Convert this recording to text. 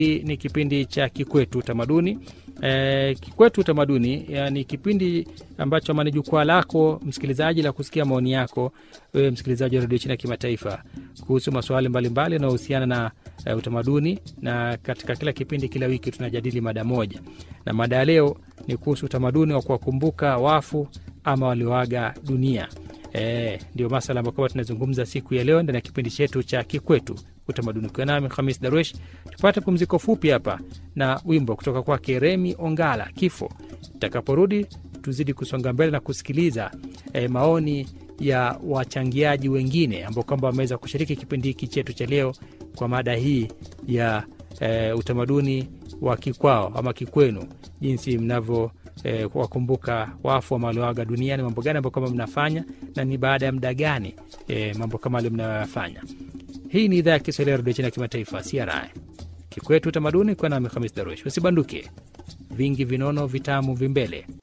Hii ni kipindi cha Kikwetu Utamaduni. E, Kikwetu Utamaduni ni kipindi ambacho ama ni jukwaa lako msikilizaji la kusikia maoni yako wewe msikilizaji wa redio China Kimataifa kuhusu masuala mbalimbali yanayohusiana na e, utamaduni, na katika kila kipindi, kila wiki tunajadili mada moja, na mada ya leo ni kuhusu utamaduni wa kuwakumbuka wafu ama walioaga dunia. E, ndio masala ambayo kwamba tunazungumza siku ya leo ndani ya kipindi chetu cha Kikwetu Utamaduni, ukiwa nami Hamis Darwesh. Tupate pumziko fupi hapa na wimbo kutoka kwake Remi Ongala, Kifo. Tutakaporudi tuzidi kusonga mbele na kusikiliza e, maoni ya wachangiaji wengine ambao kwamba wameweza kushiriki kipindi hiki chetu cha leo kwa mada hii ya e, utamaduni wa kikwao ama kikwenu, jinsi mnavyo E, wakumbuka wafu ama walioaga duniani, mambo gani ambayo kama mnafanya na ni baada ya muda gani e, mambo kama alio mnayoyafanya. Hii ni idhaa ya Kiswahili ya redio China ya kimataifa CRI Kikwetu Utamaduni, kwa nami Hamis Darush. Usibanduke, vingi vinono vitamu vimbele.